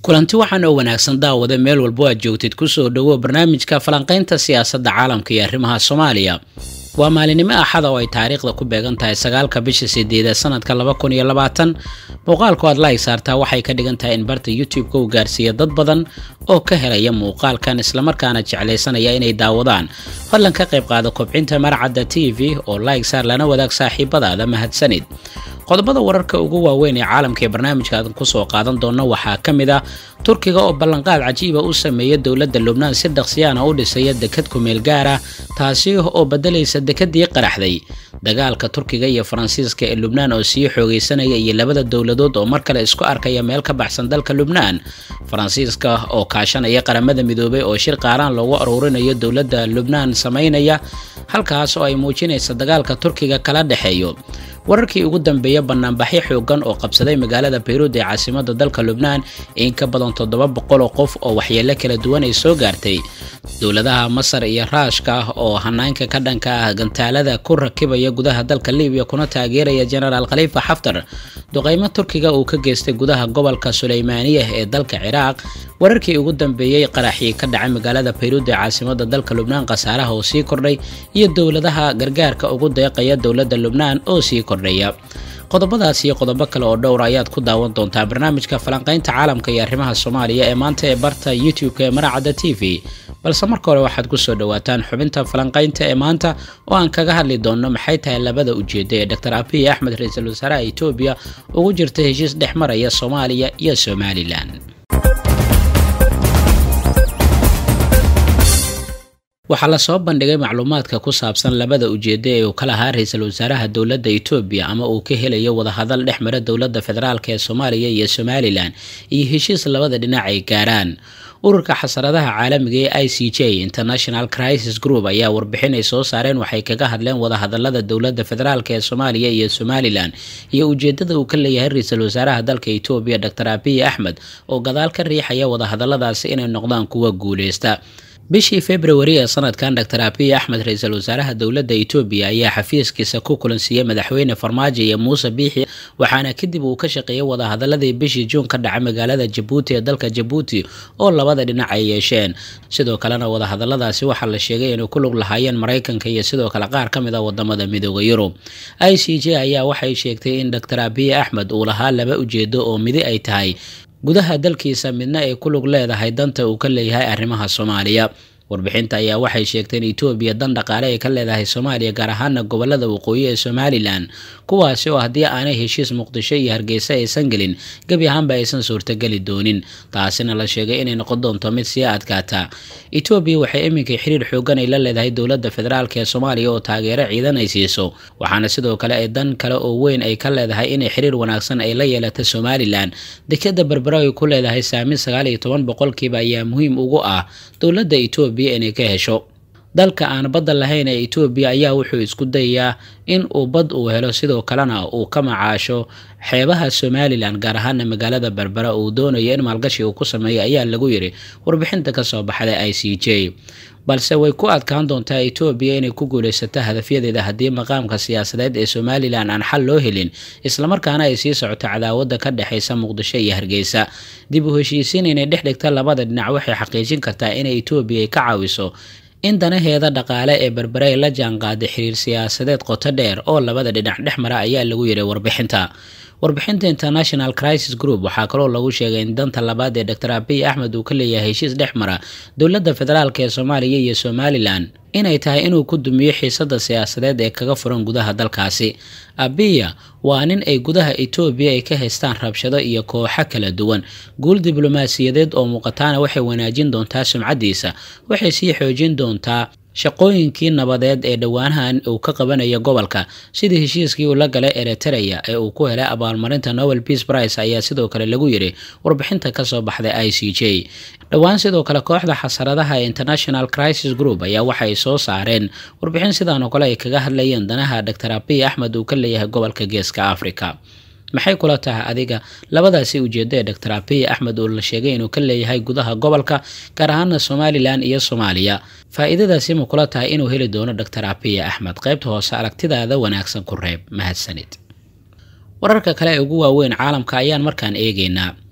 kulanti waxaan oo wanaagsan daawada meel walbo aad joogtid kusoo dhowo barnaamijka falanqaynta siyaasadda caalamka iyo arrimaha soomaaliya waa maalinimo axada oo ay taariikhda ku beegan tahay sagaalka bisha sideeda sanadka laba kun iyo labaatan muuqaalku aad like saartaa waxay ka dhigan tahay in barta youtube-ka uu gaarsiiya dad badan oo ka helaya muuqaalkan islamarkaana jeclaysanaya inay daawadaan fadlan ka qayb qaada kobcinta marcadda t v oo like saar lana wadaag saaxiibadaada mahadsanid qodobada wararka ugu waaweyn ee caalamka ee barnaamijka aadan kusoo qaadan doona waxaa ka mid ah turkiga oo ballanqaad cajiiba u sameeya dowladda lubnaan si dhaqsiyaana u dhisaya dekad kumeel gaar ah taasi oo bedelaysa dekadii qaraxday dagaalka turkiga iyo faransiiska ee lubnaan oo sii xoogaysanaya iyo labada dowladood oo mar kale isku arkaya meel ka baxsan dalka lubnaan faransiiska oo kaashanaya qaramada midoobay oo shir qaaraan loogu aruurinayo dowladda lubnaan samaynaya halkaas oo ay muujinaysa dagaalka turkiga kala dhexeeyo wararkii ugu dambeeya banaanbaxyo xoogan oo qabsaday magaalada bayruud ee caasimada dalka lubnaan in ka badan toddoba boqol oo qof oo waxyeelo kala duwan ay soo gaartay dowladaha masar iyo raashka ah oo hanaanka ka dhanka ah gantaalada ku rakibaya gudaha dalka libiya kuna taageeraya genaraal khaliifa xaftar duqeymo turkiga uu ka geystay gudaha gobolka suleymaaniyah ee dalka ciraaq wararkii ugu dambeeyey qaraxii ka dhacay magaalada bayruud ee caasimada dalka lubnaan khasaaraha oo sii kordhay iyo dowladaha gargaarka ugu deeqaya dowladda lubnaan oo sii kordhaya qodobadaas iyo qodobo kale oo dhowra ayaad ku daawan doontaa barnaamijka falanqaynta caalamka iyo arrimaha soomaaliya ee maanta ee barta youtube-ka ee maracadda t v balse marka hore waxaad kusoo dhawaataan xubinta falanqaynta ee maanta oo aan kaga hadli doonno maxay tahay labada ujeeda ee dor abiy axmed ra-iisul wasaaraha etoobiya ugu jirta heshiis dhex maraya soomaaliya iyo somalilan waxaa lasoo bandhigay macluumaadka ku saabsan labada ujeedo ee uu ka lahaa ra-iisul wasaaraha dowladda etoobiya ama uu ka helayo wadahadal dhex mara dowladda federaalk ee soomaaliya iyo somalilan iyo heshiis labada dhinac ay gaaraan ururka xasaradaha caalamiga ee i c j international crisis group ayaa warbixin ay soo saareen waxay kaga hadleen wadahadalada dowladda federaalk ee soomaaliya iyo somalilan iyo ujeedada uu ka leeyahay ra-iisul wasaaraha dalka etoobiya dor abiy axmed oo gadaal ka riixaya wadahadaladaasi inay noqdaan kuwa guuleysta bishii februari ee sanadkan dor abiy axmed ra-iisul wasaaraha dowladda etoobiya ayaa xafiiskiisa ku kulansiiyey madaxweyne farmaajo iyo muuse biixi waxaana kadib uu ka shaqeeyay wadahadaladii bishii juun ka dhacay magaalada jabuuti ee dalka jabuuti oo labada dhinac ay yeesheen sidoo kalena wadahadaladaasi waxaa la sheegay inay ku lug lahaayeen maraykanka iyo sidoo kale qaar ka mid a wadamada midooda yurub i c j ayaa waxay sheegtay in dor abiy axmed uu lahaa laba ujeedo oo midi ay tahay gudaha dalkiisa midna ay ku lug leedahay danta uu ka leeyahay arrimaha soomaaliya warbixinta ayaa waxay sheegtay in etoobiya dan dhaqaale ay ka leedahay soomaaliya gaar ahaana gobolada waqooyi ee somalilan kuwaasi oo haddii aanay heshiis muqdisho iyo hargeysa aysan gelin gebi ahaanba aysan suurtageli doonin taasina la sheegay inay noqon doonto mid sii adkaata etoobiya waxay iminka xiriir xoogan ay la leedahay dowladda federaalk ee soomaaliya oo taageero ciidan ay siiso waxaana sidoo kale ay dan kale oo weyn ay ka leedahay inay xiriir wanaagsan ay la yeelata somalilan dekada berbera ay ku leedahay saamin sagaal iyo toban boqolkiiba ayaa muhiim ugu ah dowladda etoobiya inay ka hesho dalka aan badda lahayn ee etoobiya ayaa wuxuu isku dayayaa in uu bad uu helo sidoo kalena uu ka macaasho xeebaha somalilan gaar ahaana magaalada berbera uu doonayo in maalgashi uu ku sameeyo ayaa lagu yiri warbixinta kasoo baxday i c j balse way ku adkaan doontaa etoobiya inay ku guulaysato hadafyadeeda haddii maqaamka siyaasadeed ee somalilan aan xal loo helin islamarkaana ay sii socoto cadaawada ka dhexaysa muqdisho iyo hargeysa dib u heshiisiin inay dhex dhigta labada dhinac waxay xaqiijin kartaa inay etoobiya ay ka caawiso in danaheeda dhaqaale ee berbere ay la jaanqaaday xiriir siyaasadeed qoto dheer oo labada dhinac dhex mara ayaa lagu yiray warbixinta warbixinta international crisis group waxaa kaloo lagu sheegay in danta labaad ee dor abiy axmed uu ka leeyahay heshiis dhex mara dowladda federaalk ee soomaaliya iyo somalilan inay tahay inuu ku dumiyo xiisada siyaasadeed ee kaga furan gudaha dalkaasi abiya waa nin ay gudaha etoobiya ay ka haystaan rabshado iyo kooxo kala duwan guul diblomaasiyadeed oo muuqataana waxay wanaajin doontaa sumcadiisa waxay sii xoojin doontaa shaqooyinkii nabadeed ee dhowaanahan uu ka qabanayo gobolka sidii heshiiskii uu la galay eritereya ee uu ku helay abaalmarinta nobel peace price ayaa sidoo kale lagu yiri warbixinta kasoo baxday i c j dhowaan sidoo kale kooxda xasaradaha ee international crisis group ayaa waxaay soo saareen warbixin sidaan oo kale ay kaga hadlayeen danaha dor abiy axmed uu ka leeyahay gobolka geeska africa maxay kula tahay adiga labadaasi ujeedo ee dor abiy axmed uu la sheegay inuu ka leeyahay gudaha gobolka gaar ahaana somalilan iyo soomaaliya faa-iidadaasi ma kula tahay inuu heli doono dor abiy axmed qaybta hoose aragtidaada wanaagsan ku reeb mahadsanid wararka kale ee ugu waaweyn caalamka ayaan markaan eegeynaa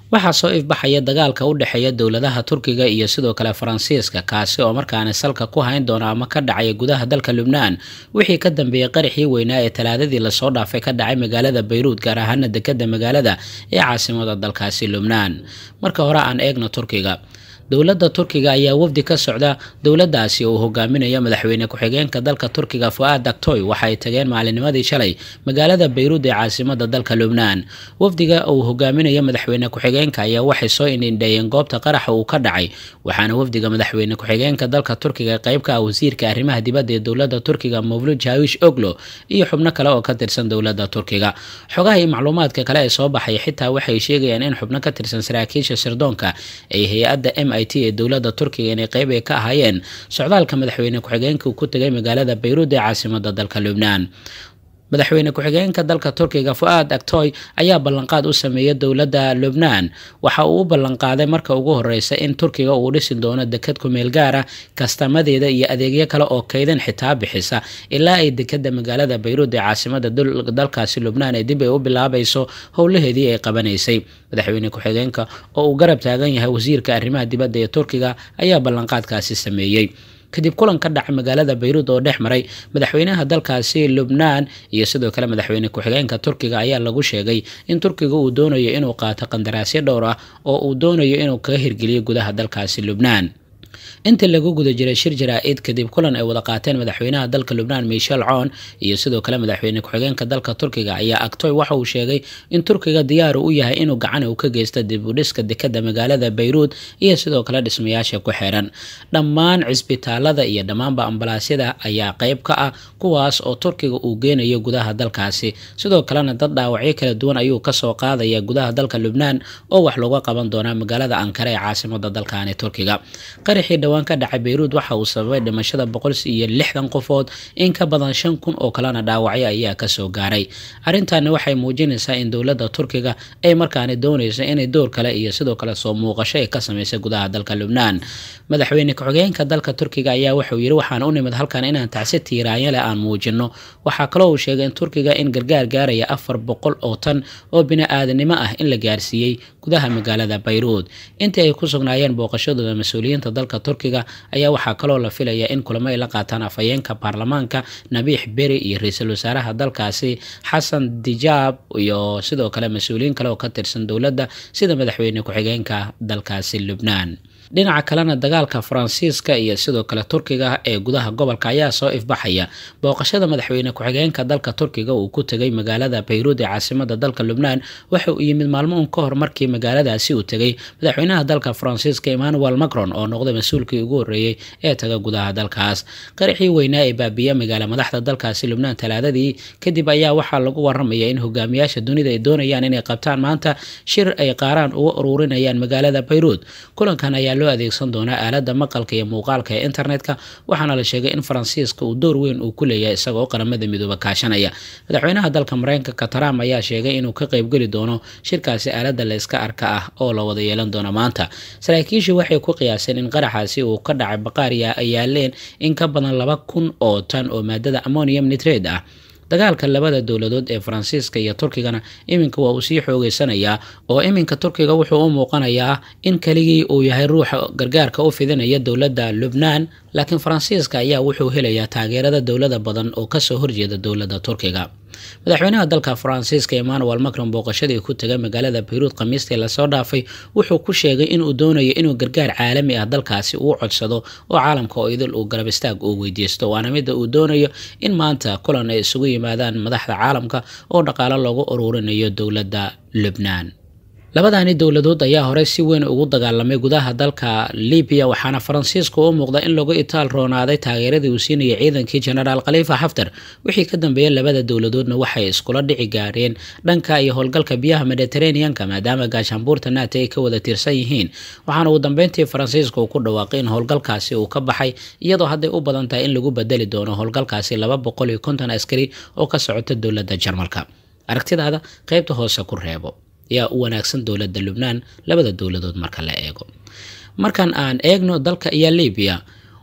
waxaa soo ifbaxaya dagaalka u dhexeeya dowladaha turkiga iyo sidoo kale faransiiska kaasi oo markaani salka ku hayn doona ama ka dhacaya gudaha dalka lubnaan wixii ka dambeeyey qaraxii weynaa ee talaadadii lasoo dhaafay ka dhacay magaalada bayruud gaar ahaana dekada magaalada ee caasimada dalkaasi lubnaan marka hore aan eegno turkiga dowladda turkiga ayaa wafdi ka socda dowladdaasi oo hogaaminaya madaxweyne ku-xigeenka dalka turkiga fu-aad daktoy waxay tageen maalinimadii shalay magaalada bayruud ee caasimada dalka lubnaan wafdiga uu hogaaminaya madaxweyne ku-xigeenka ayaa waxay soo indhindheeyeen goobta qaraxa uu ka dhacay waxaana wafdiga madaxweyne ku-xigeenka dalka turkiga qayb ka ah wasiirka arrimaha dibadda ee dowladda turkiga mawlud jawish oglo iyo xubno kale oo ka tirsan dowladda turkiga xogaha iyo macluumaadka kale ee soo baxay xitaa waxay sheegayaan in xubno ka tirsan saraakiisha sirdoonka ay hay-adda m ee dowladda turkiga inay qeyb ay ka ahaayeen socdaalka madaxweyne ku-xigeenka uu ku tegay magaalada bayruud ee caasimada dalka lubnaan madaxweyne ku-xigeenka dalka turkiga fu-aad aktoy ayaa ballanqaad u sameeyay dowladda lubnaan waxa uu u ballanqaaday marka ugu horeysa in turkiga uu dhisi doono dekad kumeel gaara kastamadeeda iyo adeegyo kale oo kaydan xitaa bixisa ilaa ay dekada magaalada bayruud ee caasimada dalkaasi lubnaan ee dib ay u bilaabayso howlaheedii ay qabanaysay madaxweyne ku-xigeenka oo uu garab taagan yahay wasiirka arrimaha dibadda ee turkiga ayaa ballanqaadkaasi sameeyey kadib kulan ka dhacay magaalada bayruud oo dhex maray madaxweynaha dalkaasi lubnaan iyo sidoo kale madaxweyne ku-xigeenka turkiga ayaa lagu sheegay in turkiga uu doonayo inuu qaato qandaraasyo dhowr ah oo uu doonayo inuu kaga hirgeliyo gudaha dalkaasi lubnaan inta lagu guda jiray shir jaraa-id kadib kulan ay wada qaateen madaxweynaha dalka lubnaan michel coon iyo sidoo kale madaxweyne ku-xigeenka dalka turkiga ayaa agtoy waxa uu sheegay in turkiga diyaaru u yahay inuu gacan u ka geysta dib u dhiska dekada magaalada bayruud iyo sidoo kale dhismayaasha ku xiran dhammaan cisbitaalada iyo dhammaanba ambalaasyada ayaa qeyb ka ah kuwaas oo turkiga uu geenayo gudaha dalkaasi sidoo kalena dad dhaawacyo kala duwan ayuu kasoo qaadaya gudaha dalka lubnaan oo wax looga qaban doonaa magaalada ankara ee caasimada dalkani turkiga qaraxii dhowaan ka dhacay bayruud waxa uu sababay dhimashada boqol iyo lixdan qofood in ka badan shan kun oo kalena dhaawacyo ayaa kasoo gaaray arrintaani waxay muujinaysaa in dowladda turkiga ay markaani doonayso inay door kale iyo sidoo kale soo muuqasho ay ka sameysay gudaha dalka lubnaan madaxweyne ku-xigeenka dalka turkiga ayaa wuxuu yidhi waxaan u nimid halkan inaan tacsi tiiraanya leh aan muujino waxaa kaloo uu sheegay in turkiga in gargaar gaaraya afar boqol oo tan oo bini-aadanimo ah in la gaarsiiyey gudaha magaalada bayruud intii ay ku sugnaayeen booqashadooda mas-uuliyiinta dalka turkiga ayaa waxaa kaloo la filaya in kulamo ay la qaataan afhayeenka baarlamaanka nabiix beri iyo ra-iisul wasaaraha dalkaasi xasan dijaab iyo sidoo kale mas-uuliyiin kale oo ka tirsan dowladda sida madaxweyne ku-xigeenka dalkaasi lubnaan dhinaca kalena dagaalka faransiiska iyo sidoo kale turkiga ee gudaha gobolka ayaa soo ifbaxaya booqashada madaxweyne ku-xigeenka dalka turkiga uu ku tegay magaalada bayruud ee caasimada dalka lubnaan waxa uu yimid maalmo un ka hor markii magaaladaasi uu tegay madaxweynaha dalka faransiiska emmanuel macron oo noqday mas-uulkii ugu horreeyey ee taga gudaha dalkaas qaraxii weynaa ee baabiya magaala madaxda dalkaasi lubnaan talaadadii kadib ayaa waxaa lagu waramaya in hogaamiyaasha dunida ay doonayaan inay qabtaan maanta shir ay qaaraan uga ururinayaan magaalada bayruud kulankan ayaa loo adeegsan doonaa aalada maqalka iyo muuqaalka ee internetka waxaana la sheegay in faransiiska uu door weyn uu ku leeyahay isagoo qaramada midooba kaashanaya madaxweynaha dalka mareykanka trump ayaa sheegay inuu ka qeybgeli doono shirkaasi aalada la iska arka ah oo la wada yeelan doono maanta saraakiishu waxay ku qiyaaseen in qaraxaasi uu ka dhacay baqaariya ay yaaleen in ka badan laba kun oo tan oo maadada ammonium nitrade ah dagaalka labada dowladood ee faransiiska iyo turkigana iminka waa uu sii xoogeysanayaa oo iminka turkiga wuxuu u muuqanayaa in keligii uu yahay ruuxa gargaarka u fidinaya dowladda lubnaan laakiin faransiiska ayaa wuxuu helayaa taageerada dowlada badan oo kasoo horjeeda dowladda turkiga madaxweynaha dalka faransiiska emmanuel macron booqashadii ku tegay magaalada bayruud khamiistii lasoo dhaafay wuxuu ku sheegay inuu doonayo inuu gargaar caalami ah dalkaasi uu codsado oo caalamka oo idil uu garab istaag uu weydiisto waana midda uu doonayo in maanta kulan ay isugu yimaadaan madaxda caalamka oo dhaqaalo loogu ururinayo dowladda lubnaan labadani dowladood ayaa horey si weyn ugu dagaalamay gudaha dalka libiya waxaana faransiisku u muuqda in lagu itaal roonaaday taageeradii uu siinayay ciidankii genaraal khaliifa xaftar wixii ka dambeeyay labada dowladoodna waxay iskula dhici gaareen dhanka iyo howlgalka biyaha mediteraneanka maadaama gaashaanbuurta naata ay ka wada tirsan yihiin waxaana ugu dambeyntii faransiiska uu ku dhawaaqay in howlgalkaasi uu ka baxay iyadoo hadday u badan tahay in lagu bedeli doono howlgalkaasi laba boqol iyo konton askari oo ka socota dowladda jarmalka aragtidaada qeybta hoose ku reebo yaa u wanaagsan dowladda lubnaan labada dowladood marka la eego markan aan eegno dalka iyo libiya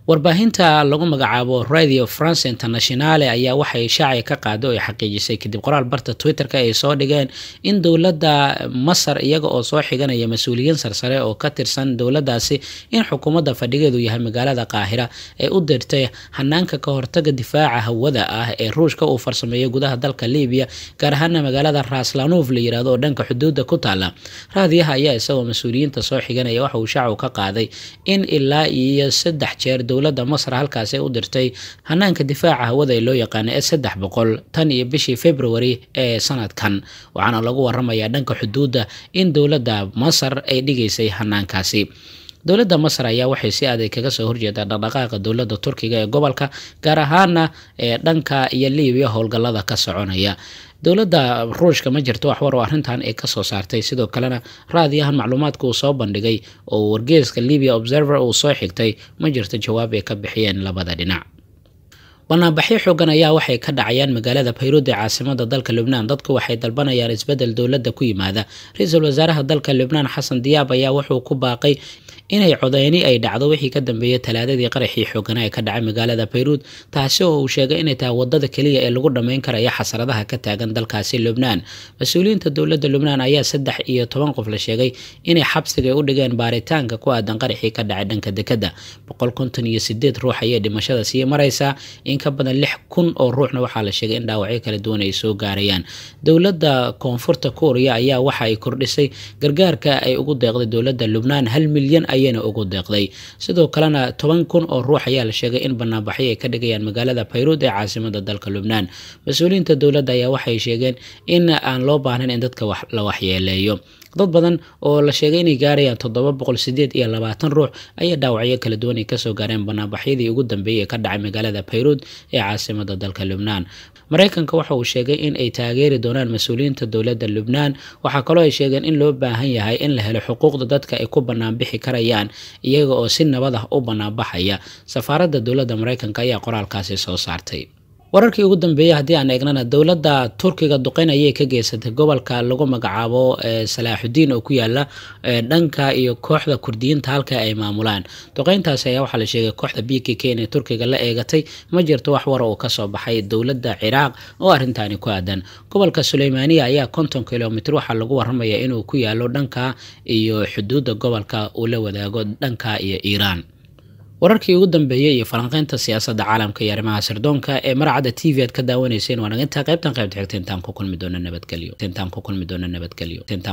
warbaahinta lagu magacaabo radio france internationale ayaa waxay shaaci ka qaada oo ay xaqiijisay kadib qoraal barta twitter-ka ay soo dhigeen in dowladda masar iyaga oo soo xiganaya mas-uuliyiin sarsare oo ka tirsan dowladdaasi in xukuumadda fadhigeedu yahay magaalada qaahira ay u dirtay hanaanka ka hortaga difaaca hawada ah ee ruushka uu farsameeyo gudaha dalka libiya gaar ahaana magaalada raslanov la yirahdo oo dhanka xuduudda ku taala raadiyaha ayaa isagoo mas-uuliyiinta soo xiganaya waxa uu shaacu ka qaaday in ilaa iyo saddex jeer dowladda masar halkaasi u dirtay hanaanka difaaca hawada ee loo yaqaana ee saddex boqol tan iyo bishii february ee sanadkan waxaana lagu waramayaa dhanka xuduudda in dowladda masar ay dhigaysay hanaankaasi dowladda masar ayaa waxay si adag kaga soo horjeedaa dhaqdhaqaaqa dowladda turkiga ee gobolka gaar ahaana ee dhanka iyo libiya howlgallada ka soconaya dowladda ruushka ma jirto waxwar oo arrintan ay kasoo saartay sidoo kalena raadiyahan macluumaadka uu soo bandhigay oo wargeeska libia observer uu soo xigtay ma jirto jawaab ay ka bixiyeen labada dhinac banaanbaxyo xoogan ayaa waxay ka dhacayaan magaalada bayruud ee caasimada dalka lubnaan dadku waxay dalbanayaan isbedel dowladda ku yimaada ra-iisul wasaaraha dalka lubnaan xasan diyaab ayaa wuxuu ku baaqay inay codeyni ay dhacdo wixii ka dambeeyay talaadadii qaraxii xoogana ee ka dhacay magaalada bayruud taasi oo uu sheegay inay tahay wadada keliya ee lagu dhammayn karaya xasaradaha ka taagan dalkaasi lubnaan mas-uuliyiinta dowladda lubnaan ayaa saddex iyo toban qof la sheegay inay xabsiga u dhigeen baaritaanka ku aadan qaraxii ka dhacay dhanka dekada boqol konton iyo sideed ruux ayay dhimashada sii maraysaa in ka badan lix kun oo ruuxna waxaa la sheegay in dhaawacyo kala duwan ay soo gaarayaan dowladda koonfurta kuuriya ayaa waxa ay kordhisay gargaarka ay ugu deeqday dowladda lubnaan hal milyan ayayna ugu deeqday sidoo kalena toban kun oo ruux ayaa la sheegay in banaanbaxyo ay ka dhigayaan magaalada bayruud ee caasimada dalka lubnaan mas-uuliyiinta dowladda ayaa waxay sheegeen in aan loo baahnayn in dadka la waxyeeleeyo dad badan oo la sheegay inay gaarayaan toddoba boqol sideed iyo labaatan ruux ayaa dhaawacyo kala duwan ay kasoo gaareen banaanbaxyadii ugu dambeeyay ee ka dhacay magaalada bayruud ee caasimada dalka lubnaan mareykanka waxa uu sheegay in ay taageeri doonaan mas-uuliyiinta dowladda lubnaan waxaa kaloo ay sheegeen in loo baahan yahay in la helo xuquuqda dadka ay ku banaanbixi karayaan iyaga oo si nabad ah u banaanbaxaya safaaradda dowladda mareykanka ayaa qoraalkaasi soo saartay wararkii ugu dambeeyey haddii aan eegnana dowladda turkiga duqeyn ayay ka geysatay gobolka lagu magacaabo salaaxudiin oo ku yaala dhanka iyo kooxda kurdiyiinta halka ay maamulaan duqeyntaasi ayaa waxaa la sheegay kooxda b k k inay turkiga la eegatay ma jirto wax wara oo kasoo baxay dowladda ciraaq oo arrintaani ku aadan gobolka suleymaaniya ayaa konton kilomitr waxaa lagu waramaya inuu ku yaalo dhanka iyo xuduudda gobolka uu la wadaago dhanka iyo iiraan wararkii ugu dambeeyey iyo falanqeynta siyaasadda caalamka iyo arrimaha sirdoonka ee maracadda t v aad ka daawanayseen waa naga intaa qaybtan qaybta xigta intaan ku kulmi doona nabadgelyo